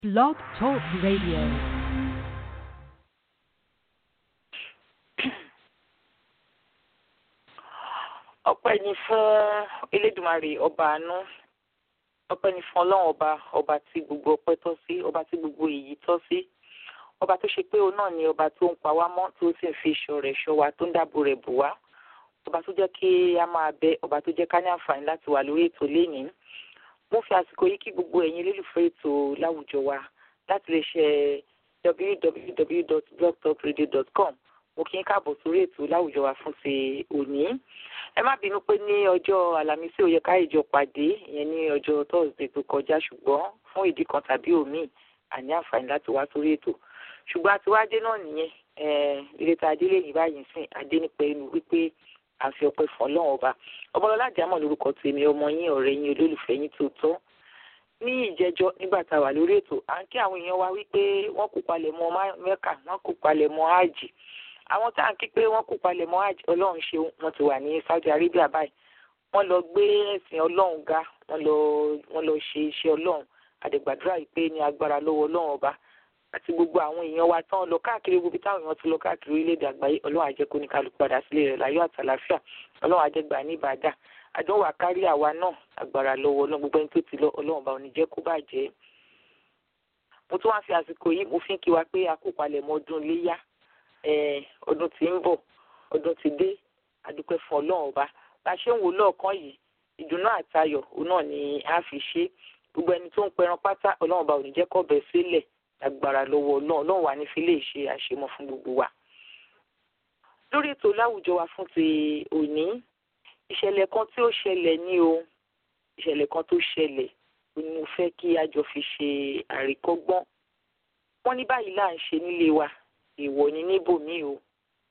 Blog Talk Radio. ọpẹ́ ni fún elédùmarè ọba àánú ọpẹ́ ni fún ọlọ́run ọba ọba tí gbogbo ọpẹ́ tọ́ sí ọba tí gbogbo èyí tọ́ sí ọba tó ṣe pé òun náà ni ọba tó ń pa wá mọ́ tó sì ń fi ìṣọ́ rẹ̀ ṣọ́ wa tó ń dáàbò rẹ̀ bò wá ọba tó jẹ́ kí a máa bẹ ọba tó jẹ́ ká ní àǹfààní láti wà lórí ètò lénìí mo fi àsìkò yìí kí gbogbo ẹ̀yin olólùfẹ́ ètò láwùjọ wa láti lè ṣe www.blogtalkradio.com mo kí n káàbọ̀ sórí ètò láwùjọ wa fún ti òní ẹ má bínú pé ní ọjọ́ àlàmísì ó yẹ ká ìjọ pàdé ìyẹn ní ọjọ́ thursday tó kọjá ṣùgbọ́n fún ìdí kan tàbí òmíì àní àǹfààní láti wá sórí ètò ṣùgbọ́n àtiwájé náà nìyẹn ìrètà adélé yìí báyìí sìn adé nípa ẹnu wípé à ń fi ọpẹ́ fún ọlọ́run ọba ọbọlọlá àjàmọ lórúkọ tèmi ọmọ yín ọ̀rẹ́ yín olólùfẹ́ yín tó tọ́ ní ìjẹjọ nígbà tá a wà lórí ètò à ń kí àwọn èèyàn wa wípé wọ́n kó palẹ̀ mọ́ mẹ́kà wọ́n kó palẹ̀ mọ́ áàjì àwọn tá à ń kí pé wọ́n kó palẹ̀ mọ́ áàjì ọlọ́run ṣeun wọ́n ti wà ní Saudi Arabia báyìí wọ́n lọ gbé ẹ̀sìn ọlọ́run ga wọ́n lọ wọ́n lọ ṣe iṣẹ́ ọlọ́run àdègbàdúrà yìí pé ní agbára lọ́wọ́ ọlọ́run ọba àti gbogbo àwọn èèyàn wa tán lọ káàkiri gbogbo táwọn èèyàn ti lọ káàkiri orílẹ̀-èdè àgbáyé ọlọ́run á jẹ́ kó ní kálukú padà sílé rẹ̀ láyọ̀ àtàlàfíà ọlọ́run á jẹ́ gbà ní ìbàdà àdánwò àkárí àwa náà agbára lọ́wọ́ ọlọ́run gbogbo ẹni tó ti lọ ọlọ́run bá òní jẹ́ kó bàjẹ́. mo tún wá fi àsìkò yìí mo fi ń kí wa pé a kó palẹ̀mọ́ ọdún léyà ọdún tí ń bọ̀ ọdún tí dé àdúpẹ́ fún ọlọ́run ọba bá a ṣe ń wò lọ́ọ̀kan yìí ìdùnnú àtayọ̀ òun náà ni a fi ṣe gbogbo ẹni tó ń pẹran pátá ọlọ́run ọba òní jẹ́ kó bẹ̀ sílẹ̀ agbára lọ́wọ́ ọlọ́run ọlọ́run wà ní fi lè ṣe àṣemọ́ fún gbogbo wa. lórí ètò láwùjọ wa fún ti òní ìṣẹ̀lẹ̀ kan tí ó ṣẹlẹ̀ ní o ìṣẹ̀lẹ̀ kan tó ṣẹlẹ̀ ni mo fẹ́ kí a jọ fi ṣe àríkọ́gbọ́n wọ́n ní báyìí là ń ṣe nílé wa èèwọ̀ ni níbòmíì o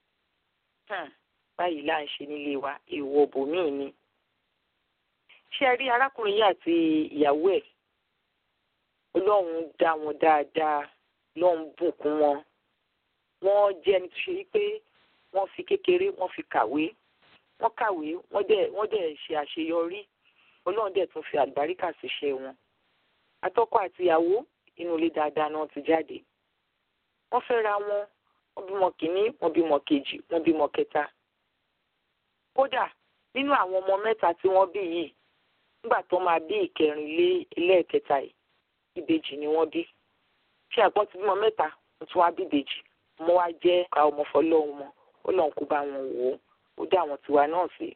báyìí là ń ṣe nílé wa èèwọ̀ bòmíì ni ṣé ẹ rí arákùnrin yìí àti ìyàwó ẹ̀ ọlọ́run dá wọn dáadáa lọ́run bùkún wọn wọ́n jẹ́ ẹni tó ṣe wípé wọ́n fi kékeré wọ́n fi kàwé wọ́n kàwé wọ́n dẹ̀ wọ́n dẹ̀ ṣe àṣeyọrí ọlọ́run dẹ̀ tún fi àlùbáríkà síṣẹ́ wọn atọ́kọ àti ìyàwó inú ilé dáadáa náà ti jáde wọ́n fẹ́ ra wọn wọ́n bímọ kìíní wọ́n bímọ kejì wọ́n bímọ kẹta kódà nínú àwọn ọmọ mẹ́ta tí wọ́n bí yìí nígbà tó máa bí ìkẹrin lé ẹlẹ́ẹ̀kẹta yìí ìbejì ni wọ́n bí ṣé àgbọn ti bímọ mẹ́ta wọ́n tún wá bí ìbejì ọmọ wa jẹ́ ká ọmọ fọlọ́run mọ́ ó lọ́n kó bá wọn wò ó ó dá àwọn tiwa náà sí.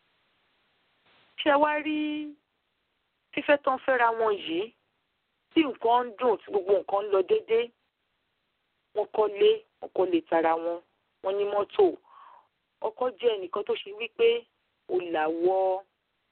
ṣé wá rí fífẹ́ tán fẹ́ra wọn yìí tí nǹkan ń dùn tí gbogbo nǹkan ń lọ déédéé wọ́n kọ́lé wọ́n kọ́lé tara wọn wọ́n ní mọ́tò ọkọ jẹ́ ẹnìkan tó ṣe wípé ó làwọ́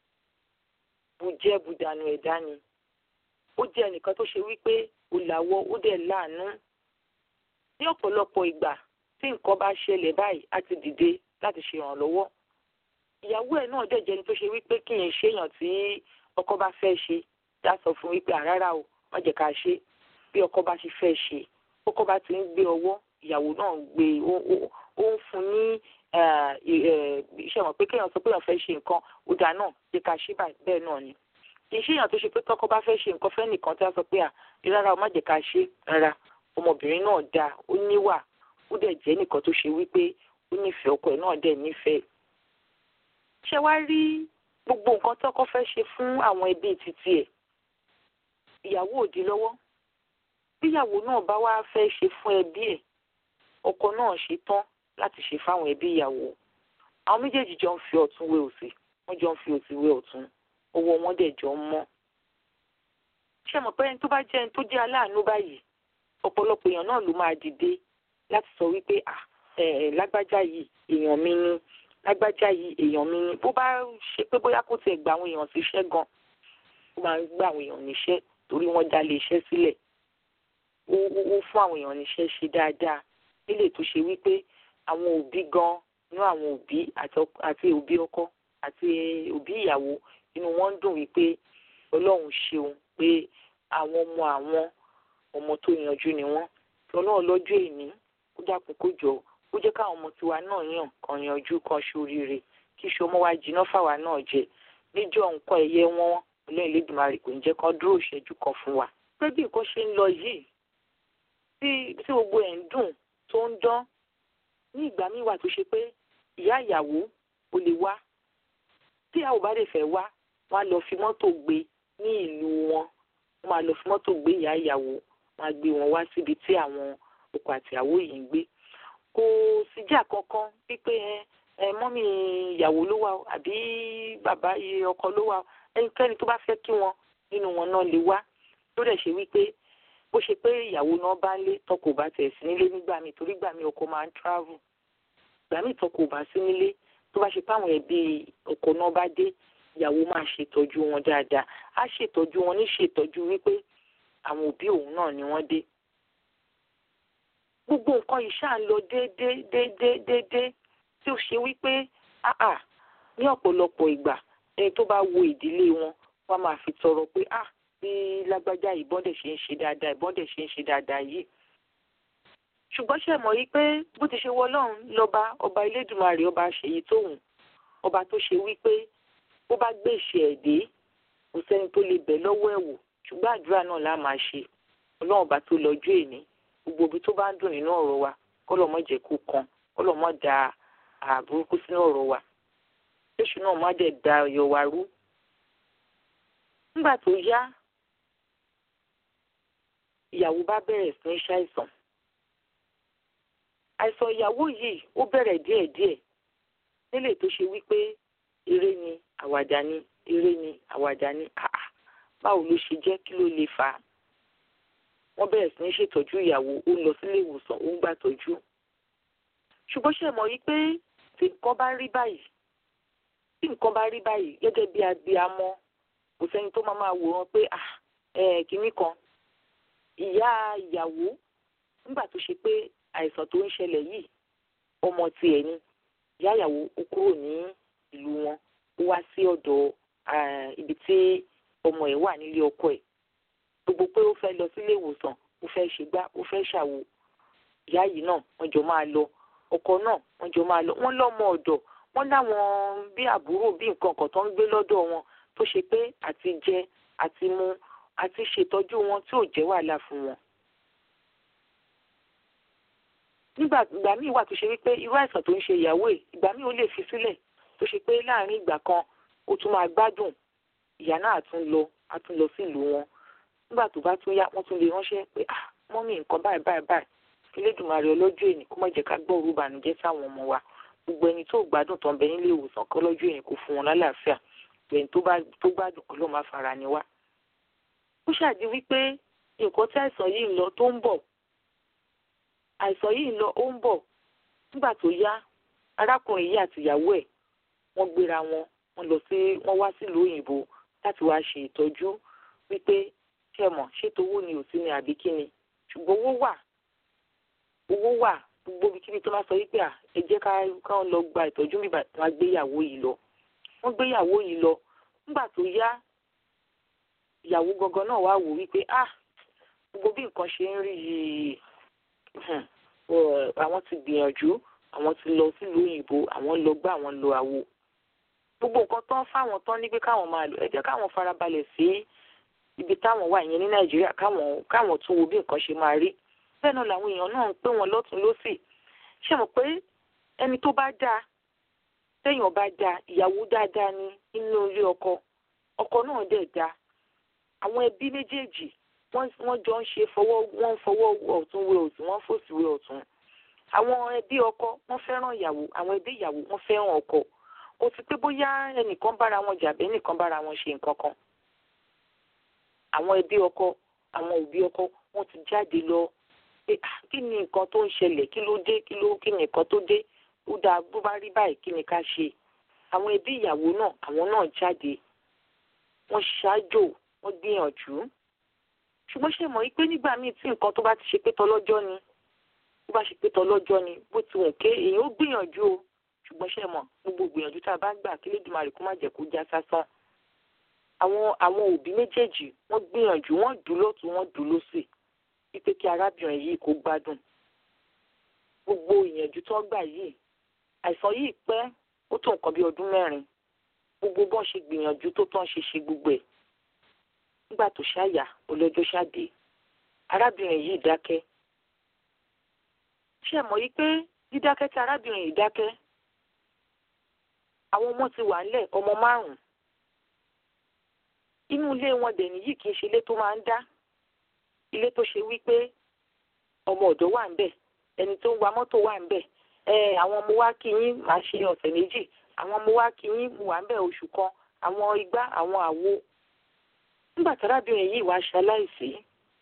bùjẹ́ bùdànù ẹ̀dá ni ó jẹ́ ẹnìkan tó ṣe wípé ó làwọ́ ó dẹ̀ láàánú ní ọ̀pọ̀lọpọ̀ ìgbà tí nǹkan bá ṣẹlẹ̀ báyìí á ti dìde láti ṣe ìrànlọ́wọ́ ìyàwó ẹ̀ náà dẹ̀ jẹ́ ẹni tó ṣe wípé kí n ṣèyàn tí ọkọ bá fẹ́ ṣe dá sọ fún wípé àrárá o má jẹ́ ká ṣe bí ọkọ bá ṣe fẹ́ ṣe ọkọ bá ti ń gbé ọwọ́ ìyàwó náà ń gbé ó ń fún ní iṣẹ́ wọn pé kéèyàn sọ pé èèyàn fẹ́ ṣe nǹkan ó dáa náà jẹ́ ká ṣe bẹ́ẹ̀ náà ni kì í ṣèyàn tó ṣe pé tọkọ bá fẹ́ ṣe nǹkan fẹ́ nìkan tí a sọ pé à rárá o má jẹ́ ká ṣe rárá ọmọbìnrin náà dáa ó níwà ó dẹ̀ jẹ́ nìkan tó ṣe wípé ó nífẹ̀ẹ́ ọkọ ẹ̀ náà dẹ̀ nífẹ̀ẹ́. ṣé wá rí gbogbo nǹkan tọkọ fẹ́ ṣe fún àwọn ẹbí títí ẹ̀ ìyàwó òdi lọ́wọ́ bíyàwó náà bá wá fẹ́ ṣe fún ẹbí ẹ̀ ọkọ náà ṣe tán láti ṣe fáwọn ẹbí ìyàwó àwọn méjèèjì jọ ń fi ọ̀tún wé òsì wọ́n jọ ń fi òsì wé ọ̀tún owó wọn dẹ̀ jọ ń mọ́. ṣé mọ̀ pé ẹni tó bá jẹ́ ẹni tó jẹ́ aláàánú báyìí ọ̀pọ̀lọpọ̀ èèyàn náà ló máa dìde láti sọ wípé lágbájá yìí èèyàn mi ni lágbájá yìí èèyàn mi ni bó bá ṣe pé bóyá kó tiẹ̀ gba àwọn èèyàn síṣẹ́ gan ó máa ń gba àwọn èèyàn níṣẹ́ torí wọ́n dá lé iṣẹ́ sílẹ̀ ó fún àwọn èèyàn níṣẹ́ ṣe dáadáa nílé tó ṣe wípé àwọn òbí gan inú àwọn òbí àti òbí ọkọ àti òbí ìyàwó inú wọn ń dùn wípé ọlọ́run ṣeun pé àwọn ọmọ àwọn ọmọ tó yanjú ni wọ́n tí ọlọ́run lọ́jọ́ èní kó dákun kó jọ ó jẹ́ káwọn ọmọ tiwa náà yàn kan yanjú kan ṣoríire kí iṣu ọmọ wa jiná fáwa náà jẹ níjọ́ nǹkan ẹ̀yẹ wọn ọlọ́run Elédùmarè kò ní jẹ́ kán dúró ìṣẹ́jú kan fún wa pé bí nǹkan ṣe ń lọ yìí tí tí gbogbo ẹ̀ ń dùn tó ń dán ní ìgbà míì wà tó ṣe pé ìyá ìyàwó ò lè wá tí ìyàwó bá lè fẹ́ wá wọ́n á lọ fi mọ́tò gbé ní ìlú wọn wọ́n máa lọ fi mọ́tò gbé ìyá ìyàwó wọ́n á gbé wọn wá síbi tí àwọn ọkọ àtìyàwó yìí ń gbé kò síjà kankan wípé ẹ mọ́mì ìyàwó ló wà àbí bàbá ọkọ ló wà ẹnikẹ́ni tó bá fẹ́ kí wọn nínú wọn náà lè wá tó dẹ̀ ṣe wípé bó ṣe pé ìyàwó náà bá ń lé tọkọ bá tẹ̀ sí nílé nígbà míì torí gbà míì ọkọ máa ń travel gbà míì tọkọ bá sí nílé tó bá ṣe pé àwọn ẹbí ọkọ náà bá dé ìyàwó máa ṣètọ́jú wọn dáadáa á ṣètọ́jú wọn ní ṣètọ́jú wípé àwọn òbí òun náà ni wọ́n dé gbogbo nǹkan yìí ṣáà ń lọ déédéé déédéé déédéé tí ó ṣe wípé áà ní ọ̀pọ̀lọpọ̀ ìgbà ẹni tó bá wo ìdílé wọn wọ́n máa fi tọrọ pé ah bí lágbájá ìbọn dẹ̀ ṣe ń ṣe dáadáa ìbọn dẹ̀ ṣe ń ṣe dáadáa yìí. ṣùgbọ́n ṣe mọ̀ yí pé bó ti ṣe wọlọ́run lọ́ba ọba elédùnmarè ọba ṣèyí tóhùn ọba tó ṣe wípé bó bá gbé ìṣe ẹ̀ dé kò sẹ́ni tó lè bẹ̀ lọ́wọ́ ẹ̀ wò ṣùgbọ́n àdúrà náà lá máa ṣe ọlọ́run ọba tó lọ́jọ́ èní gbogbo ibi tó bá ń dùn nínú ọ̀rọ̀ wa kọ́lọ̀ mọ́ jẹ́ kó kan kọ́lọ̀ mọ́ da àbúrúkú sínú ọ̀rọ̀ wa jésù náà má dẹ̀ da ọ̀yọ̀ wa rú. nígbà tó yá ìyàwó bá bẹ̀rẹ̀ sí ní ṣàìsàn àìsàn ìyàwó yìí ó bẹ̀rẹ̀ díẹ̀díẹ̀ nílé tó ṣe wípé eré ni àwàdà ni eré ni àwàdà ni àà báwo ló ṣe jẹ́ kí ló lè fà á wọ́n bẹ̀rẹ̀ sí ní ṣètọ́jú ìyàwó ó lọ sílé ìwòsàn ó ń gbàtọ́jú ṣùgbọ́n ṣe mọ̀ yìí pé tí nǹkan bá rí báyìí tí nǹkan bá rí báyìí gẹ́gẹ́ bí abiyamọ kò sẹ́ni tó máa máa wòran pé ah ẹ̀ kínní kan ìyá ìyàwó nígbà tó ṣe pé àìsàn tó ń ṣẹlẹ̀ yìí ọmọ tiẹ̀ ni ìyá ìyàwó ó kúrò ní ìlú wọn ó wá sí ọ̀dọ̀ ibi tí ọmọ ẹ̀ wà nílé ọkọ ẹ̀ gbogbo pé ó fẹ́ lọ sílé ìwòsàn ó fẹ́ ṣègbà ó fẹ́ ṣàwò ìyá yìí náà wọ́n jọ máa lọ ọkọ náà wọ́n jọ máa lọ wọ́n lọ́mọ ọ̀dọ̀ wọ́n láwọn bí àbúrò bí nǹkan kan tó ń gbé lọ́dọ̀ wọn tó ṣe pé àti jẹ àti mu àti ṣètọ́jú wọn tí ò jẹ́ wàhálà fún wọn. nígbà ìgbà míì wà tó ṣe wípé irú àìsàn tó ń ṣe ìyàwó ẹ̀ ìgbà míì ó lè fi sílẹ̀ tó ṣe pé láàárín ìgbà kan ó tún máa gbádùn ìyá náà á tún lọ á tún lọ sílùú wọn nígbà tó bá tún yá wọ́n tún lè ránṣẹ́ pé ah mọ́mí nǹkan báyìí báyìí báyìí Elédùmarè ọlọ́jọ́ èní kó má jẹ́ ká gbọ́ òru ìbànújẹ́ sáwọn ọmọ wa gbogbo ẹni tó gbádùn tó ń bẹ nílé ìwòsàn kọ́ lọ́jọ́ èní kó fún wọn lálàáfíà ẹni tó gbádùn kọ́ ló máa fara ni wá. ó ṣàdí wípé nǹkan tí àìsàn yìí ń lọ tó ń bọ̀ àìsàn yìí ń lọ ó ń bọ̀ nígbà tó yá arákùnrin yìí àti ìyàwó ẹ̀ wọ́n gbéra wọn wọ́n lọ sí wọ́n wá sílùú òyìnbó láti wá ṣe ìtọ́jú wípé ṣe mọ̀ ṣètò owó ni ò sí ni àbí kí ni ṣùgbọ́n owó wà owó wà gbogbo ibikíbi tó máa sọ wípé à ẹ jẹ́ ká káwọn lọ gba ìtọ́jú bíbá wọn á gbéyàwó yìí lọ wọ́n gbéyàwó yìí lọ nígbà tó yá ìyàwó gangan náà wá wò wípé à gbogbo bí nǹkan ṣe ń rí yìí àwọn ti gbìyànjú àwọn ti lọ sílùú òyìnbó àwọn lọ gbá àwọn lọ àwo gbogbo nǹkan tán fáwọn tán ní pé káwọn máa lò ẹ jẹ́ káwọn farabalẹ̀ sí ibi táwọn wà yẹn ní nàìjíríà káwọn káwọn tún wo bí nǹkan ṣe máa rí bẹ́ẹ̀ náà làwọn èèyàn náà ń pè wọ́n lọ́tún lọ́sì ṣe mọ̀ pé ẹni tó bá dáa téèyàn bá dáa ìyàwó dáadáa ní inú ilé ọkọ ọkọ náà dẹ̀ dáa àwọn ẹbí méjèèjì wọ́n jọ ń ṣe fọwọ́ wọ́n ń fọwọ́ ọ̀tún wé ọ̀tún wọ́n fòsì wé ọ̀tún àwọn ẹbí ọkọ wọ́n fẹ́ràn ìyàwó àwọn ẹbí ìyàwó wọ́n fẹ́ràn ọkọ kò sí pé bóyá ẹnìkan bára wọn jà bẹ́ẹ̀ nìkan bára wọn ṣe nǹkan kan àwọn ẹbí ọkọ àwọn òbí ọkọ wọ́n ti jáde lọ pé kí ni nǹkan tó ń ṣẹlẹ̀ kí ló dé kí ló kí ni nǹkan tó dé ó dáa bó bá rí báyìí kí ni ká ṣe àwọn ẹbí ìyàwó náà àwọn náà jáde wọ́n ṣáájò wọ́n gbìyànjú ṣùgbọ́n ṣe mọ̀ pé nígbà míì tí nǹkan tó bá ti ṣe pé tọlọ́jọ́ ni tó bá ṣe pé tọlọ́jọ́ ni bó ti wùn ké èèyàn ó gbìyànjú o ṣùgbọ́n ṣe mọ̀ gbogbo gbìyànjú tá a bá gbà kí Lédùmarè kó má jẹ́ kó já sásán àwọn àwọn òbí méjèèjì wọ́n gbìyànjú wọ́n dùn lọ́tún wọ́n dùn lósì wípé kí arábìnrin yìí kó gbádùn gbogbo ìyànjú tó gbà yìí àìsàn yìí pẹ́ ó tó nǹkan bí ọdún mẹ́rin gbogbo bọ́n ṣe gbìyànjú tó tán ṣe ṣe gbogbo ẹ̀ nígbà tó ṣáyà ọlọ́jọ́ ṣáde arábìnrin yìí dákẹ́ ṣé ẹ mọ̀ yìí pé dídákẹ́ tí arábìnrin yìí dákẹ́ àwọn ọmọ ti wà ńlẹ̀ ọmọ márùn-ún inú ilé wọn dẹ̀ nìyí kì í ṣe ilé tó máa ń dá ilé tó ṣe wípé ọmọ ọ̀dọ́ wà ń bẹ̀ ẹni tó ń wa mọ́tò wà ń bẹ̀ ẹ àwọn ọmọ wa kí yín máa ṣe ọ̀sẹ̀ méjì àwọn ọmọ wa kí yín wà ń bẹ̀ oṣù kan àwọn igbá àwọn àwo nígbà tí arábìnrin yìí wá ṣaláìsí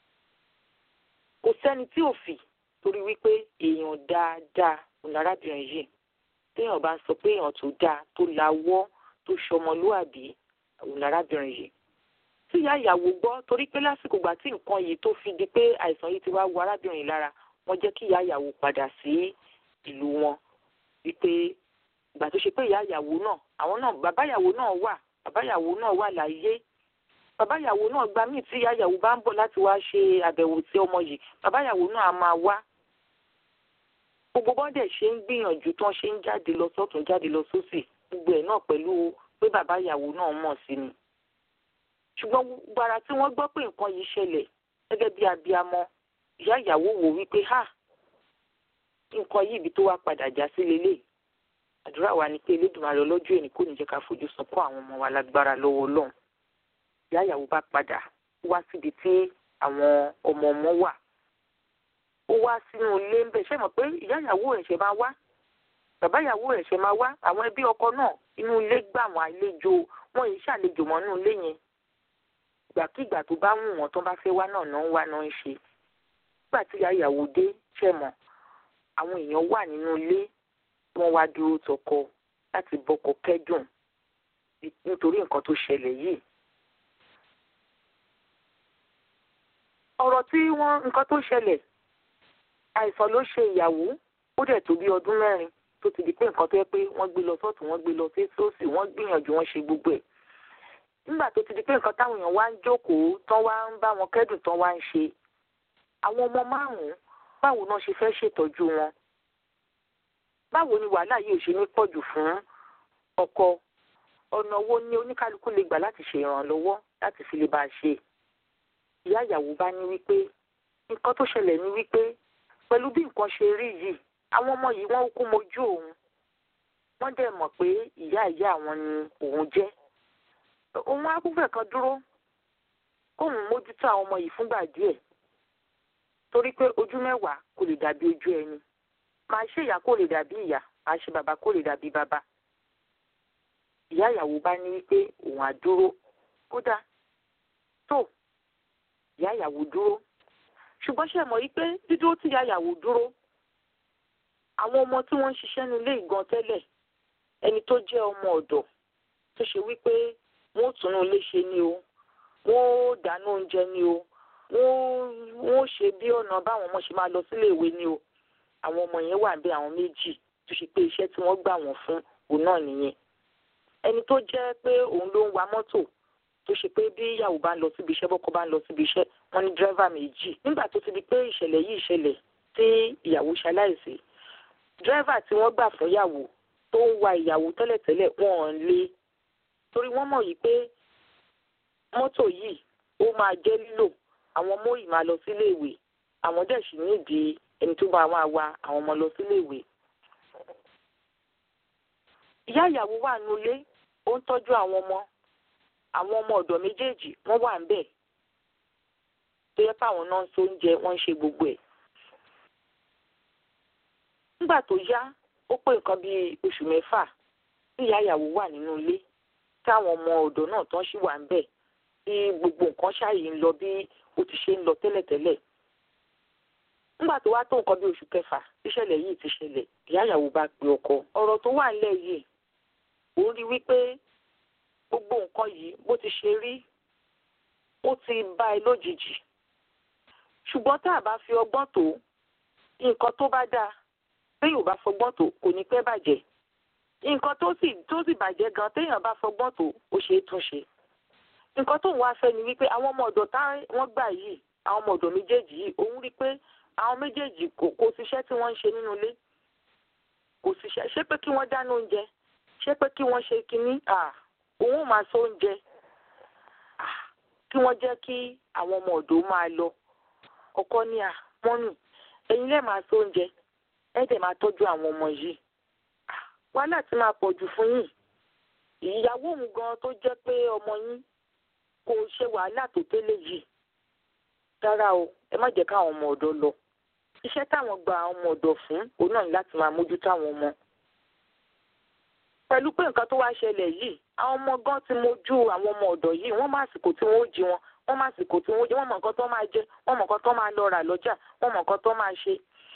kò sẹ́ni tí ò fì torí wípé èèyàn dáadáa òun arábìnrin yìí téèyàn bá ń sọ pé èèyàn tó dáa tó lawọ́ tó ṣọmọlúàbí òun arábìnrin yìí tí ìyá ìyàwó gbọ́ torí pé lásìkò ìgbà tí nǹkan yìí tó fi di pé àìsàn yìí ti wá wo arábìnrin lára wọ́n jẹ́ kí ìyá ìyàwó padà sí ìlú wọn wípé ìgbà tó ṣe pé ìyá ìyàwó náà àwọn náà bàbá ìyàwó náà wà bàbá ìyàwó náà wà láyé bàbá ìyàwó náà gba míì tí ìyá ìyàwó bá ń bọ̀ láti wá ṣe àbẹ̀wò sí ọmọ yìí bàbá ìyàwó náà á máa wá gbogbo bọ́dẹ̀ ṣe ń gbìyànjú tán ṣe ń jáde lọ sọ́tún jáde lọ sósì gbogbo ẹ̀ náà pẹ̀lú pé bàbá ìyàwó náà mọ̀ sí ni ṣùgbọ́n gbàrà tí wọ́n gbọ́ pé nǹkan yìí ṣẹlẹ̀ gẹ́gẹ́ bí abiyamọ ìyá ìyàwó wò wípé ha nǹkan yìí ibi tó wá padà já sí lélẹ̀ àdúrà wa ni pé elédùnmarè ọlọ́jọ́ èní kò ní jẹ́ ká fojú sunkún àwọn ọmọ wa lágbára lọ́wọ́ ọlọ́run ìyá ìyàwó bá padà wá síbi tí àwọn ọmọ ọmọ wà ó wá sínú ilé ń bẹ̀ ṣé mọ̀ pé ìyá ìyàwó ẹ̀ṣẹ̀ máa wá bàbá ìyàwó ẹ̀ṣẹ̀ máa wá àwọn ẹbí ọkọ náà inú ilé gbà wọ́n àlejò wọn yìí ṣàlejò mọ́ inú ilé yẹn ìgbàkigbà tó bá wù wọ́n tó bá fẹ́ wá náà náà ń wá náà ń ṣe nígbà tí ìyá ìyàwó dé ṣe mọ̀ àwọn èèyàn wà nínú ilé wọ́n wá dúró tọkọ láti bọ́kọ kẹ́dùn nítorí nǹkan tó ṣẹlẹ̀ yìí. ọ̀rọ̀ tí wọ́n nǹkan tó ṣẹlẹ̀ àìsàn ló ṣe ìyàwó ó dẹ̀ tó bí ọdún mẹ́rin tó ti di pé nǹkan tó yẹ pé wọ́n gbé lọ sọ́ọ̀tún wọ́n gbé lọ sí sósì wọ́n gbìyànjú wọ́n ṣe gbogbo ẹ̀ nígbà tó ti di pé nǹkan táwọn èèyàn wá ń jókòó tán wá ń bá wọn kẹ́dùn tán wá ń ṣe àwọn ọmọ márùn-ún báwo náà ṣe fẹ́ ṣètọ́jú wọn báwo ni wàhálà yìí ò ṣe ní pọ̀jù fún ọkọ ọ̀nà wo ni oníkálukú lè gbà láti ṣe ìrànlọ́wọ́ láti fi lè bá a ṣe ìyá ìyàwó bá ní wípé nǹkan tó ṣẹlẹ̀ ní wípé pẹ̀lú bí nǹkan ṣe rí yìí àwọn ọmọ yìí wọ́n kú mojú òun wọ́n dẹ̀ mọ̀ pé ìyá ìyá àwọn ni òun jẹ́ òun á kúfẹ̀ kan dúró kóun mójútó àwọn ọmọ yìí fúngbà díẹ̀ torí pé ojú mẹ́wàá kò lè dàbí ojú ẹni máa ṣe ìyá kò lè dàbí ìyá máa ṣe bàbá kò lè dàbí bàbá ìyá ìyàwó bá ní wípé òun á dúró kódà tó ìyá ìyàwó dúró ṣùgbọ́n ṣe mọ̀ wípé dídúró tí ìyá ìyàwó dúró àwọn ọmọ tí wọ́n ń ṣiṣẹ́ nílé ìgan tẹ́lẹ̀ ẹni tó jẹ́ ọmọ ọ̀dọ̀ tó ṣe wípé wọ́n ó túnú ilé ṣe ni o wọ́n ó dáná oúnjẹ ni o wọ́n ó ṣe bí ọ̀nà báwọn ọmọ ṣe máa lọ sílé ìwé ni o àwọn ọmọ yẹn wà bí àwọn méjì tó ṣe pé iṣẹ́ tí wọ́n gbà wọ́n fún òun náà nìyẹn ẹni tó jẹ́ pé òun ló ń wa mọ́tò tó ṣe pé bí ìyàwó bá ń lọ síbi iṣẹ́ bọ́kọ bá ń lọ síbi iṣẹ́ wọ́n ní dírẹ́fà méjì nígbà tó ti di pé ìṣẹ̀lẹ̀ yìí ṣẹlẹ̀ tí ìyàwó ṣaláìsí dírẹ́fà tí wọ́n gbà fún ìyàwó tó ń wa ìyàwó tẹ́lẹ̀tẹ́lẹ̀ wọ́n ò lé torí wọ́n mọ̀ yìí pé mọ́tò yìí ó máa jẹ́ lílò àwọn ọmọ yìí máa lọ sílé ìwé àwọn dẹ̀ sì nídìí ẹni tó bá wá wa àwọn ọmọ lọ sílé ìwé. ìyá ìyàwó wà nulẹ̀ ó ń tọ́jú àwọn ọmọ àwọn ọmọ ọ̀dọ̀ méjèèjì wọ́n wà ń bẹ̀ tó yẹ káwọn náà ń so oúnjẹ wọ́n ń ṣe gbogbo ẹ̀. nígbà tó yá ó pé nǹkan bíi oṣù mẹ́fà tí ìyá ìyàwó wà nínú ilé táwọn ọmọ ọ̀dọ̀ náà tán sì wà ń bẹ̀ tí gbogbo nǹkan ṣáàyè ń lọ bí ó ti ṣe ń lọ tẹ́lẹ̀tẹ́lẹ̀. nígbà tó wá tó nǹkan bí oṣù kẹfà tíṣẹ̀lẹ̀ yìí ti ṣẹlẹ̀ ìyá ìyàwó bá pe ọkọ ọ̀rọ̀ tó wà nílẹ̀ yìí òun rí wípé gbogbo nǹkan yìí bó ti ṣe rí ó ti bá ẹ lójijì ṣùgbọ́n tá a bá fi ọgbọ́n tó nǹkan tó bá dáa téèyàn bá fọgbọ́n tó kò ní pẹ́ bàjẹ́ nǹkan tó sì tó sì bàjẹ́ gan téèyàn bá fọgbọ́n tó ó ṣe é tún ṣe nǹkan tóun wá fẹ́ ni wípé àwọn ọmọ ọ̀dọ̀ tá wọ́n gbà yìí àwọn ọmọ ọ̀dọ̀ méjèèjì yìí òun rí pé àwọn méjèèjì kò kò síṣẹ́ tí wọ́n ń ṣe nínú ilé kò síṣẹ́ ṣé pé kí wọ́n dáná oúnjẹ ṣé pé kí wọ́n ṣe kinní òun ò máa sọ oúnjẹ kí wọ́n jẹ́ kí àwọn ọmọ ọ̀dọ̀ máa lọ ọkọ ní à mọ́nì ẹ̀yin lẹ́ẹ̀ máa sóúnjẹ ẹ̀ dẹ̀ máa tọ́jú àwọn ọmọ yìí wàhálà ti máa pọ̀ jù fún yín ìyàwó òun gan tó jẹ́ pé ọmọ yín kò ṣe wàhálà tó tẹ́lẹ̀ yìí rárá o ẹ má jẹ́ káwọn ọmọ ọ̀dọ́ lọ iṣẹ́ táwọn gba àwọn ọmọ ọ̀dọ́ fún òun náà ní láti máa mójútó àwọn ọmọ pẹ̀lú pé nǹkan tó wá ṣẹlẹ̀ yìí àwọn ọmọ gan ti mójú àwọn ọmọ ọ̀dọ́ yìí wọ́n má àsìkò tí wọ́n ó jí wọn wọ́n má àsìkò tí wọ́n ó jí wọ́n mọ̀ nǹkan tó máa jẹ wọ́n mọ̀ nǹkan tó máa lọ rà lọ́jà wọ́n mọ̀ nǹkan tó máa ṣe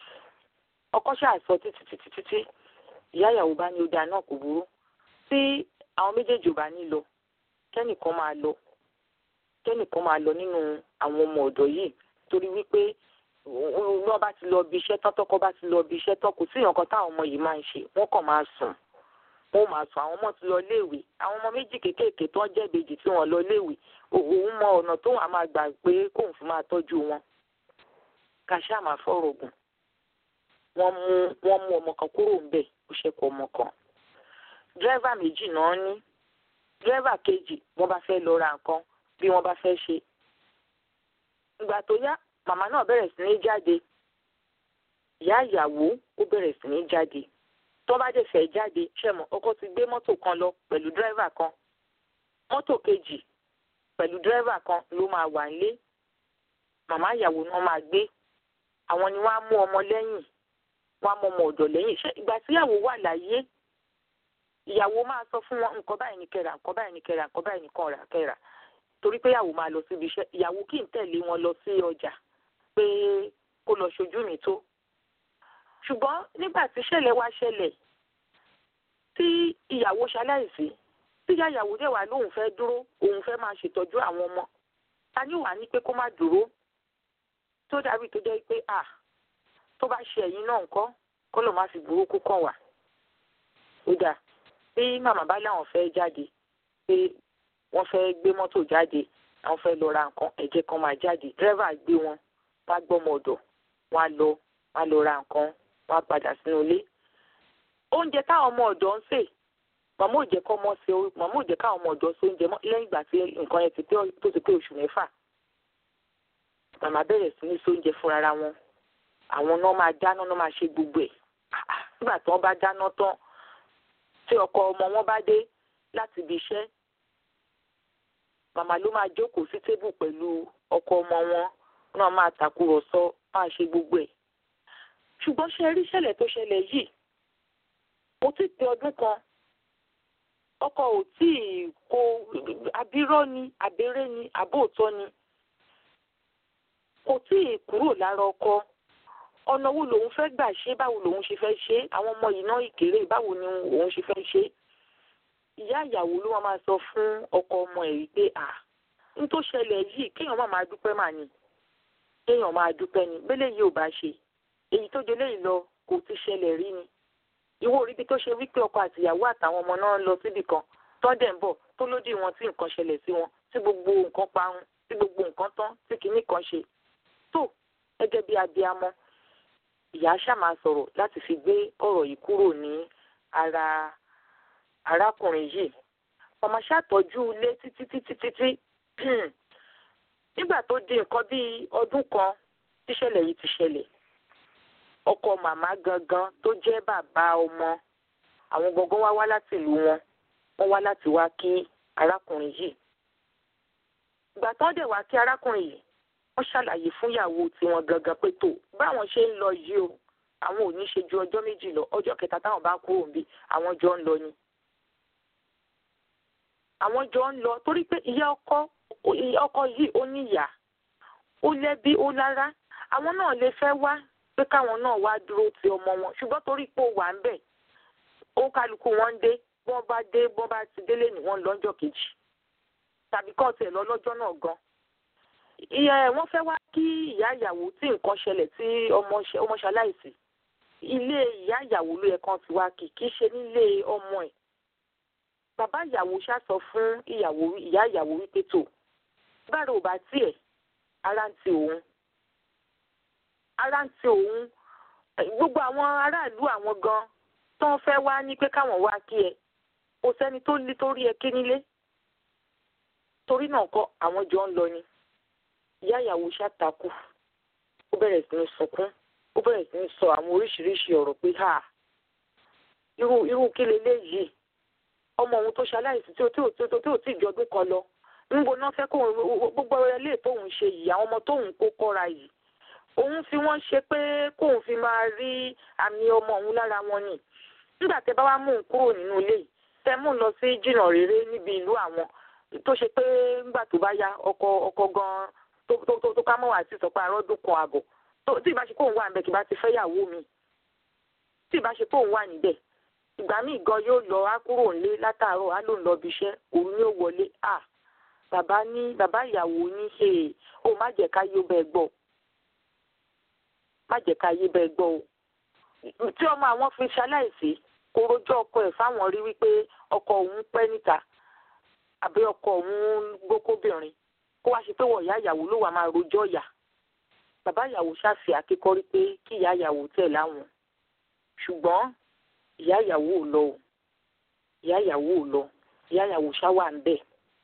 ọkọ ṣáà sọ títí títí títí ìyá ìyàwó bá ní ó dáa náà kò burú tí àwọn méjèèjì ò bá ní lọ kẹ́nìkan máa lọ kẹ́nìkan máa lọ nínú àwọn ọmọ ọ̀dọ́ yìí torí wípé wọ́n bá ti lọ bí iṣẹ́ tán tọ́kọ bá ti lọ bí iṣẹ́ tán kò sí nǹkan táwọn ọmọ yìí máa ń ṣe wọ́n kàn máa sùn wọ́n máa sùn àwọn ọmọ ti lọ léèwé àwọn ọmọ méjì kéékèèké tó ń jẹ́ ìbejì tí wọ́n lọ léèwé òun mọ ọ̀nà tó wà máa gbà pé kóun fi máa tọ́jú wọn kàṣà máa fọ̀rọ̀ gùn wọ́n mú wọ́n mú ọmọ kan kúrò ńbẹ̀ ó ṣẹ́kù ọmọ kan dírẹ́fà méjì náà ní dírẹ́fà kejì wọ́n bá fẹ́ lọ ra nǹkan bí wọ́n bá fẹ́ ṣe ìgbà tó yá màmá náà bẹ̀rẹ̀ sí ní jáde ìyá ìyàwó ó bẹ̀rẹ̀ sí ní jáde tó bá dẹ̀ fẹ́ jáde ṣẹ̀mọ̀ ọkọ ti gbé mọ́tò kan lọ pẹ̀lú dírẹ́fà kan mọ́tò kejì pẹ̀lú dírẹ́fà kan ló máa wà nílé màmá ìyàwó náà máa gbé àwọn ni wọ́n á mú ọmọ lẹ́yìn wọ́n á mú ọmọ ọ̀dọ̀ lẹ́yìn ṣé ìgbà tíyàwó wà láyé ìyàwó máa sọ fún wọn nǹkan báyìí ní kẹrà nǹkan báyìí ní kẹrà nǹkan báyìí ní kọrà kẹrà torí pé ìyàwó máa lọ síbi iṣẹ́ ìyàwó kì í tẹ̀lé wọn lọ sí ọjà pé kó lọ ṣojú mi tó ṣùgbọ́n nígbà tí ṣẹlẹ̀ wá ṣẹlẹ̀ tí ìyàwó ṣaláìsí tí ìyá ìyàwó dẹ̀ wá lóun fẹ́ dúró òun fẹ́ máa ṣètọ́jú àwọn ọmọ ta ni wàá ní pé kó má dúró tó dàbí tó jẹ́ pé à tó bá ṣe ẹ̀yìn náà ńkọ́ kó lọ́ọ́ má fi burúkú kàn wá ó dà bí màmá bá láwọn fẹ́ jáde pé wọ́n fẹ́ gbé mọ́tò jáde àwọn fẹ́ lọ ra nǹkan ẹ̀jẹ̀ kan máa jáde dírẹ́fà gbé wọn wá gbọ́mọ ọ̀dọ̀ wọ́n á lọ wọ́n á lọ ra nǹkan wọ́n á padà sínú ilé. oúnjẹ táwọn ọmọ ọ̀dọ́ ń sè màmá ò jẹ́ kọ́ mọ́ sí orí màmá ò jẹ́ káwọn ọmọ ọ̀dọ́ sí oúnjẹ mọ́ lẹ́yìn ìgbà tí nǹkan yẹn ti pé tó ti pé oṣù mẹ́fà. màmá bẹ̀rẹ̀ sí ní sóúnjẹ fúnra wọn àwọn náà máa dáná náà máa ṣe gbogbo ẹ̀ nígbà tí wọ́n bá dáná tán tí ọkọ ọmọ wọn bá dé láti ibi iṣẹ́ màmá ló máa jókòó sí tébù pẹ̀lú ọkọ ọmọ wọn náà máa tàkúrọ̀sọ máa ṣe gbogbo ẹ̀. ṣùgbọ́n ṣe rí ṣẹlẹ̀ tó ṣẹlẹ̀ yìí mo ti pé ọdún kan ọkọ ò tí ì kó abirọ́ ni abẹ́rẹ́ ni àbóòtọ́ ni kò tí ì kúrò lára ọkọ ọ̀nà wo lòun fẹ́ gbà ṣe báwo lòun ṣe fẹ́ ṣe àwọn ọmọ yìí náà ìkéré báwo ni òun ṣe fẹ́ ṣe ìyá ìyàwó ló máa sọ fún ọkọ ọmọ ẹ̀ wípé à ń tó ṣẹlẹ̀ yìí kéèyàn má máa dúpẹ́ mà ní kéèyàn máa dúpẹ́ ni bẹ́lẹ̀ yìí ò bá ṣe èyí tó jẹ lẹ́yìn lọ kò ti ṣẹlẹ̀ rí ni ìwọ orí bí tó ṣe wípé ọkọ àtìyàwó àtàwọn ọmọ náà lọ síbì kan tọ́dẹ̀ ń bọ̀ tó lódì wọn tí nǹkan ṣẹlẹ̀ sí wọn tí gbogbo nǹkan parun tí gbogbo nǹkan tán tí kinní kan ṣe tó gẹ́gẹ́ bí abiamọ ìyá ṣáà máa sọ̀rọ̀ láti fi gbé ọ̀rọ̀ yìí kúrò ní ara arákùnrin yìí màmá ṣàtọ́jú ilé títí títí títí nígbà tó di nǹkan bíi ọdún kan tíṣẹ̀lẹ̀ yìí ti ṣẹlẹ̀ ọkọ màmá gangan tó jẹ́ bàbá ọmọ àwọn gangan wá wá láti ìlú wọn wọ́n wá láti wá kí arákùnrin yìí ìgbà tán dẹ̀ wá kí arákùnrin yìí wọ́n ṣàlàyé fún ìyàwó tiwọn gangan pé tó báwọn ṣe ń lọ yìí o àwọn ò ní ṣe ju ọjọ́ méjì lọ ọjọ́ kẹta táwọn bá kúrò níbí àwọn jọ ń lọ ni àwọn jọ ń lọ torí pé ìyá ọkọ ọkọ yìí ó níyà ó lẹ́bí ó lára àwọn náà lè fẹ́ wá pé káwọn náà wá dúró ti ọmọ wọn ṣùgbọ́n torí pé ó wà ń bẹ̀ ó kálukú wọn ń dé bọ́n bá dé bọ́n bá ti délé ní wọ́n lọ́jọ́ kejì tàbí kọ́ tiẹ̀ lọ lọ́jọ́ náà gan ìyá ẹ̀ wọ́n fẹ́ wá kí ìyá ìyàwó tí nǹkan ṣẹlẹ̀ tí ọmọ ṣaláìsí ilé ìyá ìyàwó ló yẹ kán ti wá kí kì í ṣe nílé ọmọ ẹ̀ bàbá ìyàwó ṣàsọ fún ìyàwó ìyá ìyàwó wípé tó bára ò bá tiẹ̀ ara ń ti òun ara ń ti òun gbogbo àwọn aráàlú àwọn gan tó ń fẹ́ wá ní pé káwọn wá kí ẹ kò sẹ́ni tó lé tó rí ẹ kí nílé torí náà kọ́ àwọn jọ ń lọ ni ìyá ìyàwó ṣàtàkù ó bẹ̀rẹ̀ sí ní sunkún ó bẹ̀rẹ̀ sí ní sọ àwọn oríṣiríṣi ọ̀rọ̀ pé ha irú irú kí leléyìí ọmọ òun tó ṣaláìsí tí ò tí ò tí ò tí ò tí ju ọdún kan lọ níbo náà fẹ́ kóun gbogbo ilé tóun ṣe yìí àwọn ọmọ tóun kó kọ́ra yìí òun fi wọ́n ṣe pé kóun fi máa rí àmì ọmọ òun lára wọn ni nígbà tẹ́ bá wá mú un kúrò nínú ilé yìí tẹ́ mú un lọ sí jìnnà rere níbi ìlú àwọn tó ṣe pé nígbà tó bá yá ọkọ ọkọ gan tó tó tó ká mọ́ wá sí sọ pé arọ́dún kan àbọ̀ tí ìbá ṣe kóun wà níbẹ̀ kí bá ti fẹ́ yàwó mi tí ìbá ṣe kóun wà níbẹ̀ ìgbà míì gan yóò lọ á kúrò nílé látàárọ̀ á lòun lọ bí iṣẹ́ òun ni ó wọlé à bàbá ní bàbá ìyàwó ní ṣe ó má jẹ́ ká yóò bẹ́ẹ̀ gbọ́ má jẹ́ ká yé bẹ́ẹ̀ gbọ́ o tí ọmọ àwọn fi ṣaláìsí kó rojọ́ ọkọ ẹ̀ fáwọn rí wípé ọkọ òun pẹ́ níta àbí ọkọ òun gbókóbìnrin kó wá ṣe pé wọ̀ ìyá ìyàwó ló wà máa rojọ́ ìyà bàbá ìyàwó ṣàfihàn akíkọ́rí pé kí ìyá ìyàwó tẹ̀ láwọn ṣùgbọ́n ìyá ìyàwó ò lọ o ìyá ìyàwó ò lọ ìyá ìyàwó ṣáwà ń bẹ̀.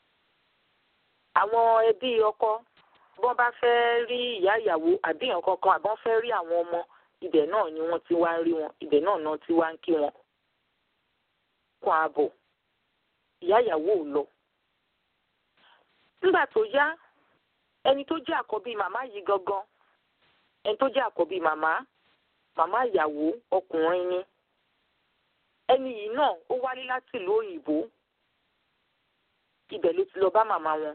àwọn ẹbí ọkọ bọ́n bá fẹ́ rí ìyá ìyàwó àbí èèyàn kankan àbọ́n fẹ́ rí àwọn ọmọ ibẹ̀ náà ni wọ́n ti wá ń rí wọn ibẹ̀ náà náà ti wá ń kí wọn. kún ààbọ̀ ìyá ìyàwó ò lọ. nígbà tó yá ẹni tó jẹ́ àkọ́bí màmá yìí gangan ẹni tó jẹ́ àkọ́bí màmá màmá ìyàwó ọkùnrin ni ẹni yìí náà ó wálé láti ìlú òyìnbó ibẹ̀ ló ti lọ bá màmá wọn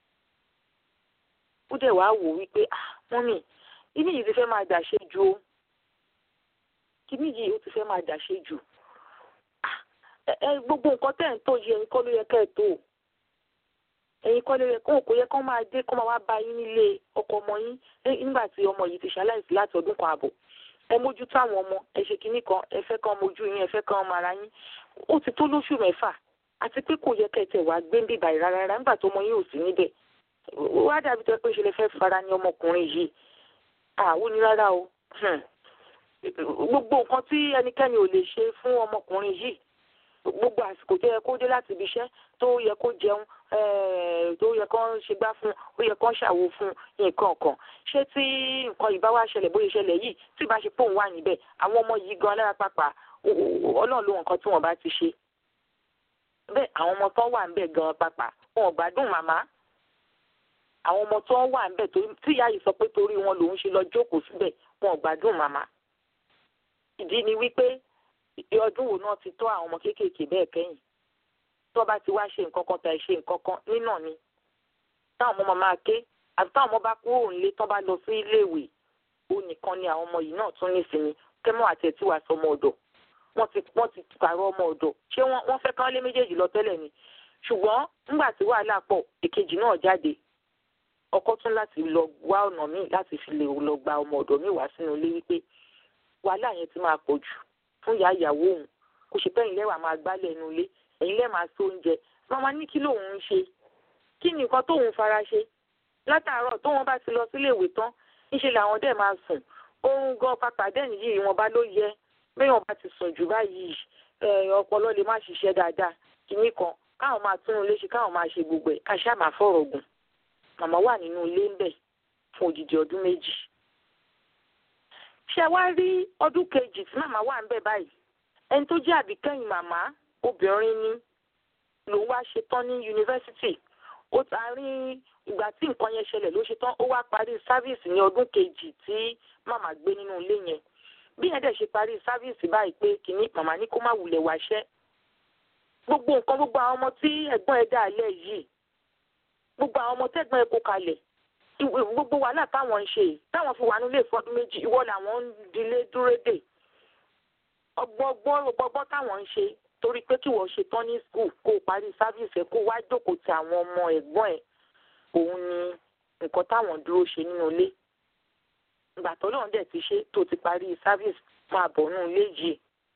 ó dẹ̀ wá wò wípé ah mọ́mì kíní yìí ti fẹ́ máa dàṣe jù o kíní yìí ó ti fẹ́ máa dàṣe jù ah ẹ gbogbo nǹkan tẹ̀ ń tó yẹ ẹ̀yin kọ́ ló yẹ kẹ́ ẹ̀ tó ẹ̀yin kọ́ ló yẹ kó kò yẹ kó máa dé kó máa wá bá yín nílé ọkọ ọmọ yín nígbà tí ọmọ yìí ti ṣaláìsí láti ọdún kan àbọ̀ ẹ mójútó àwọn ọmọ ẹ ṣe kinní kan ẹ fẹ́ kàn mojú yín ẹ fẹ́ kàn ọmọ ara yín ó ti tó lóṣù mẹ́fà àti pé kò yẹ kẹtẹ wàá gbé ń bíbà rárá rárá nígbà tó ọmọ yín ò sí níbẹ̀ wá dàbí tó pé ṣe lè fẹ́ fara ní ọmọkùnrin yìí àwọn ní rárá o gbogbo nǹkan tí ẹnikẹ́ni ò lè ṣe fún ọmọkùnrin yìí gbogbo àsìkò tó yẹ kó dé láti ibi iṣẹ́ tó yẹ kó jẹun tó yẹ kó ṣe gbá fún ó yẹ kó ṣàwo fún nǹkan kan ṣé tí nǹkan ìbá wá ṣẹlẹ̀ bóyá ṣẹlẹ̀ yìí tí ìbá ṣe pòun wà níbẹ̀ àwọn ọmọ yìí gan alára pàpà ọlọ́run ló nǹkan tí wọ́n bá ti ṣe bẹ́ẹ̀ àwọn ọmọ tó wà níbẹ̀ gan pàpà wọn ò gbádùn màmá àwọn ọmọ tó wà níbẹ̀ tí ìyá yìí sọ pé torí wọn lòun ṣe lọ jókòó síbẹ̀ wọn ò gbádùn màmá ìdí ni wípé ọdún wo náà ti tọ́ àwọn ọmọ kéékèèké bẹ́ẹ̀ kẹ́yìn tó bá ti wá ṣe nǹkan kan tàì ṣe nǹkan kan nínà ni táwọn ọmọ máa ké àti táwọn ọmọ bá kúrò nílé tó bá lọ sí iléèwé ó nìkan ni àwọn ọmọ yìí náà tún nísinmi kẹ́mọ́ àti ẹ̀ tí wàá sọ ọmọ ọ̀dọ̀ wọ́n ti wọ́n ti pààrọ̀ ọmọ ọ̀dọ̀ ṣé wọ́n fẹ́ kán lé méjèèjì lọ tẹ́lẹ̀ ni ṣùgbọ́n nígbà tí wàhálà pọ̀ èkejì náà jáde ọkọ tún láti lọ wá ọ̀nà míì láti fi lè lọ gba ọmọ ọ̀dọ̀ míì wá sínú ilé wípé wàhálà yẹn ti máa pọ̀ jù fún ìyá ìyàwó òun kò ṣe pé ẹ̀yin lẹ́wà máa gbálẹ̀ inú ilé ẹ̀yin lẹ́ẹ̀ máa so oúnjẹ màmá ní kí lòun ń ṣe kí ni nǹkan tóun fara ṣe látàárọ̀ tóun bá ti lọ sílé ìwé tán níṣẹ́ làwọn dẹ̀ máa sùn oorun gan pàpà dẹ́ni yìí wọn bá ló yẹ béèyàn bá ti sùn jù báyìí ọpọlọ lè má ṣiṣẹ́ dáadáa kìíní kan káwọn máa tún un léṣe káwọn máa ṣe gbogbo ẹ̀ ká ṣáà máa fọ̀rọ̀ gùn màmá wà nínú ilé ń bẹ̀ fún odidi ọdún méjì ṣe wá rí ọdún kejì tí màmá wà ń bẹ̀ báyìí ẹni tó jẹ́ àbíkẹ́yìn màmá obìnrin ni lòun wá ṣe tán ní yunifásitì ó ta rí ìgbà tí nǹkan yẹn ṣẹlẹ̀ ló ṣe tán ó wá parí sáfíìsì ní ọdún kejì tí màmá gbé nínú ilé yẹn bí yẹn dẹ̀ ṣe parí sáfíìsì báyìí pé kìíní màmá ní kó má wulẹ̀ wáṣẹ́ gbogbo nǹkan gbogbo àwọn ọmọ tí ẹ̀gbọ́n ẹ̀ dà lẹ̀ yìí gbogbo àwọn ọmọ tẹ́gbọ́n ẹ̀ kó kalẹ̀ gbogbo wàhálà táwọn ń ṣe táwọn fi wà nílé ìfọdún méjì ìwọ làwọn ń dilé dúró dè ọgbọgbọ́n ọgbọgbọ́n táwọn ń ṣe torí pé kí wọ́n ṣe tán ní skul kó o parí sáfíìsì ẹ̀ kó wá jókòó ti àwọn ọmọ ẹ̀gbọ́n ẹ̀ òun ni nǹkan táwọn dúró ṣe nínú ilé ìgbà tó lóun dẹ̀ ti ṣe tó ti parí sáfíìsì máa bọ̀ nínú ilé yìí.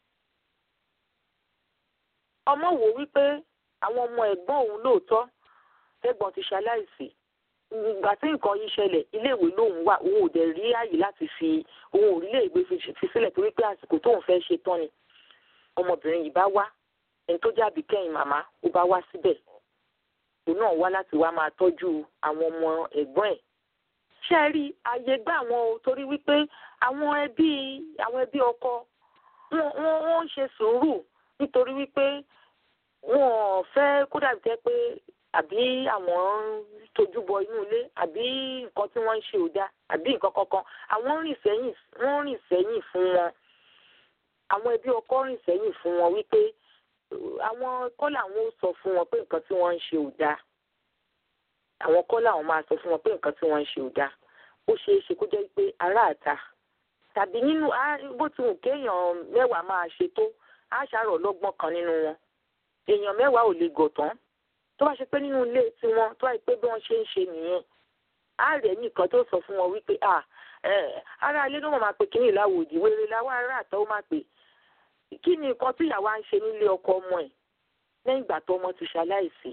ọmọ wò wípé àwọn ọmọ ẹ̀gbọ́n òun lóòótọ́ ẹ̀gbọ́n ti ṣaláìsí ìgbà tí nǹkan yìí ṣẹlẹ̀ iléèwé lòun wà òun ò dẹ̀ rí àyè láti fi òun ò rí iléèwé fi sílẹ̀ torí pé àsìkò tóun fẹ́ ṣe tán ni ọmọbìnrin yìí bá wá ẹni tó jábì kẹ́yìn màmá ó bá wá síbẹ̀ òun náà wá láti wá máa tọ́jú àwọn ọmọ ẹ̀gbọ́n ẹ̀ ṣe rí àyè gbà wọn o torí wípé àwọn ẹbí àwọn ẹbí ọkọ wọn wọn wọn ń ṣe sùúrù nítorí wípé wọn ò fẹ́ kó dàbí jẹ́ pé àbí àwọn ń tojú bọ inú ilé àbí nǹkan tí wọ́n ń ṣe ò dáa àbí nǹkan kankan àwọn rìn sẹ́yìn wọ́n rìn sẹ́yìn fún wọn àwọn ẹbí ọkọ rìn sẹ́yìn fún wọn wípé àwọn kọ́ làwọn ó sọ fún wọn pé nǹkan tí wọ́n ń ṣe ò dáa àwọn kọ́ làwọn máa sọ fún wọn pé nǹkan tí wọ́n ń ṣe ò dáa ó ṣeé ṣe kó jẹ́ pé aráàta tàbí nínú bó ti wù kéèyàn mẹ́wàá máa ṣe tó á ṣàrọ̀ lọ́gbọ́n kan nínú wọn èèyàn mẹ́wàá ò lè gọ̀ tán tó bá ṣe pé nínú ilé tiwọn tó wáyé pé bí wọ́n ṣe ń ṣe nìyẹn á rẹ̀ nìkan tó sọ fún wọn wípé ará ilé ló máa pe kínní ìlàwòdì wéré láwọn ará àtọ́ ó máa pè kí ni nǹkan tí ìyàwó á ń ṣe nílé ọkọ ọmọ ẹ̀ lẹ́yìn ìgbà tó ọmọ ti ṣaláìsí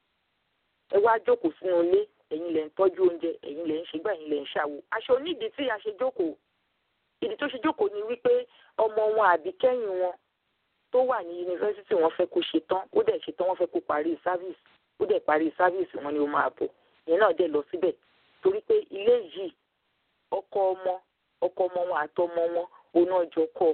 ẹ wá jókòó sínú ilé ẹ̀yin lẹ̀ ń tọ́jú oúnjẹ ẹ̀yin lẹ̀ ń ṣègbà ẹ̀yin lẹ̀ ń ṣàwò aṣọ onídìí tí a ṣe jókòó ìdí tó ṣe jókòó ni wípé ọmọ wọn àbí kẹ́yìn wọn tó wà ní yunifásitì wọn fẹ́ kó ṣe tán ó dẹ̀ ṣe tán wọ́n fẹ́ kó parí sáfíìsì ó dẹ̀ parí sáfíìsì wọn ni ó máa bọ̀ ìyẹn náà dẹ̀ lọ síbẹ̀ torí pé ilé yìí ọkọ ọmọ ọkọ ọmọ wọn àtọmọ wọn òun náà jọ kọ́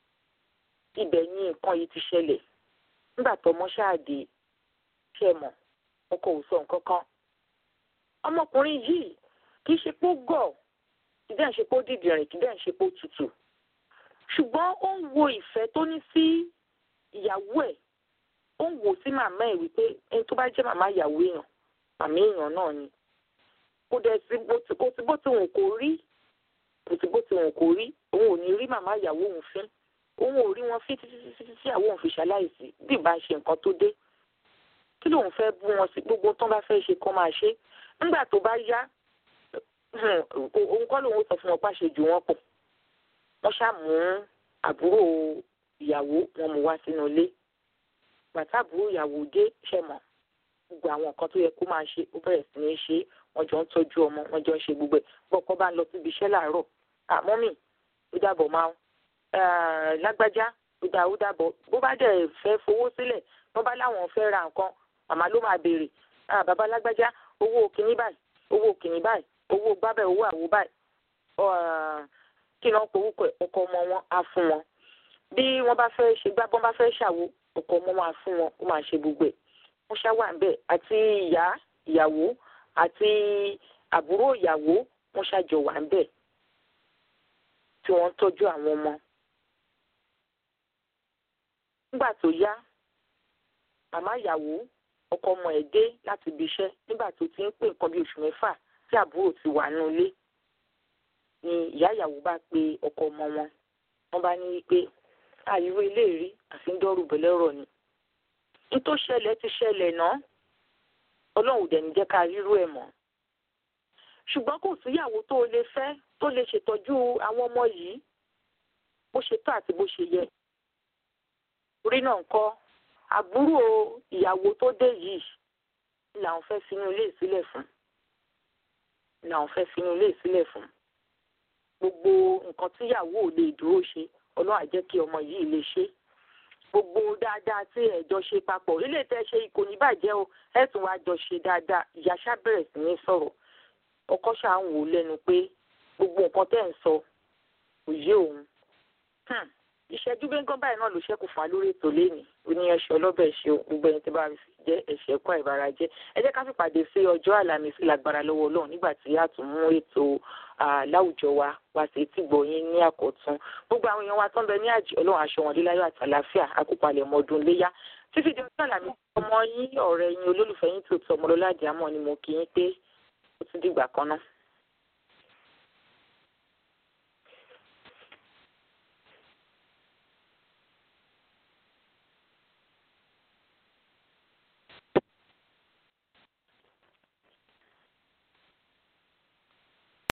ibẹ̀ ní nǹkan yìí ti ṣẹlẹ̀ nígbà tọmọ ṣáàdé ṣe mọ̀ ọkọ ò sọ nǹkan kan ọmọkùnrin yìí kì í ṣe pé ó gọ̀ kì í dẹ̀ ń ṣe pé ó dìdìrìn kì í dẹ̀ ń ṣe pé ó tutù ṣùgbọ́n ó ń wo ìfẹ́ tó ní sí ìyàwó ẹ̀ ó ń wò sí màmá ẹ̀ wípé ẹni tó bá jẹ́ màmá ìyàwó èèyàn màmá èèyàn náà ni kò dẹ̀ sí bó ti kò sí bó ti wù kó rí kò sí bó ti wù kó rí òun ò ní rí màmá ìyàwó òun fín òun ò rí wọn fín títí títí títí àwọn òun fi ṣaláìsí bí ìbá ṣe nǹkan tó dé kí lòun fẹ́ bú wọn sí gbogbo tó bá fẹ́ ṣe kó máa ṣe nígbà tó bá yá òun kọ́ lòun sọ fún wọn pàṣẹ jù wọn pọ̀ wọ́n ṣàmú àbúrò ìyàwó wọn mú wá sínú ilé bàtà àbúrò ìyàwó dé ṣẹ̀mọ̀ gbogbo àwọn nǹkan tó yẹ kó máa ṣe ó bẹ̀rẹ̀ sí ní ṣe wọ́n jọ ń tọ́jú ọmọ wọ́n jọ ń ṣe gbogbo ẹ̀ bọ́kọ́ bá ń lọ síbi iṣẹ́ láàárọ̀ àmọ́mì ó dàbọ̀ máa ń lágbájá ó dà ó dàbọ̀ bó bá dẹ̀ fẹ́ fowó sílẹ̀ wọ́n bá láwọn fẹ́ ra nǹkan màmá ló máa béèrè bàbá lágbájá owó kìíní báyìí owó kìíní báyìí owó gbábẹ́ owó àwo báyìí kí ni wọ́n pe orúkọ ọkọ ọmọ wọn á fún wọn bí wọ́n bá fẹ́ ṣe gbá bọ́n bá fẹ́ ṣàwo ọkọ ọmọ wọn á fún wọn ó máa ṣe gbogbo ẹ̀ wọ́n ṣá wà níbẹ̀ àti ìyá ìyàwó àti àbúrò ìyàwó wọ́n ṣàjọ wà níbẹ̀ tí wọ́n ń tọ́jú àwọn ọmọ. nígbà tó yá màmá ìyàwó ọkọ ọmọ ẹ̀ dé láti ibi iṣẹ́ nígbà tó ti ń pè nǹkan bí oṣù mẹ́fà tí àbúrò ti wà nínú ilé ni ìyá ìyàwó bá pe ọkọ ọmọ wọn wọ́n bá ní wípé àìró ilé rí àfi ń dọ́rù bẹ̀lẹ́rọ̀ ni nítò ṣẹlẹ̀ ti ṣẹlẹ̀ náà ọlọ́run dẹ̀ ní jẹ́ ká rírú ẹ̀ mọ́ ṣùgbọ́n kò síyàwó tó o lè fẹ́ tó lè ṣètọ́jú àwọn ọmọ yìí bó ṣe tó àti bó ṣe yẹ orí náà ń kọ́ àbúrò ìyàwó tó dé yìí làwọn fẹ́ finú ilé ìsílẹ̀ fún làwọn fẹ́ finú ilé ìsílẹ̀ fún gbogbo nǹkan tíyàwó ò lè dúró ṣe ọlọ́run á jẹ́ kí ọmọ yìí lè ṣe gbogbo dáadáa tí ẹ̀jọ́ ṣe papọ̀ ilé tẹ́ ṣe kò ní bàjẹ́ o ẹ̀ tún wá jọ ṣe dáadáa ìyá ṣá bẹ̀rẹ̀ sí ní sọ̀rọ̀ ọkọ ṣáà ń wò ó lẹ́nu pé gbogbo nǹkan tẹ́ ń sọ kò yé òun ìṣẹ́jú gbẹ́ngàn báyìí náà ló ṣẹ́kù fún wa lórí ètò lẹ́nìí oníyanṣẹ́ ọlọ́bẹ̀ ṣe gbogbo ẹni tí bá jẹ́ ẹ̀ṣẹ̀ kọ́ ìbára jẹ́ ẹ jẹ́ ká fìpàdé sí ọjọ́ àlàmísì lágbára lọ́wọ́ ọlọ́run nígbà tí a tún mú ètò láwùjọ wa wá sí etí gbọ̀yìn ní àkọ́tún gbogbo àwọn èèyàn wa tó ń bẹ ní àjẹ́ ọlọ́run aṣọ wọn líláyọ̀ àti àlàáfíà àkópalẹ̀ ọmọdún léyá títí di ọjọ́ àlàmísì ọmọ yín ọ̀rẹ́ yín olólùfẹ́ yín tó tọ ọmọlọ́lá àdìámọ̀ ni mo kí yín pé ó ti dìgbà kan náà.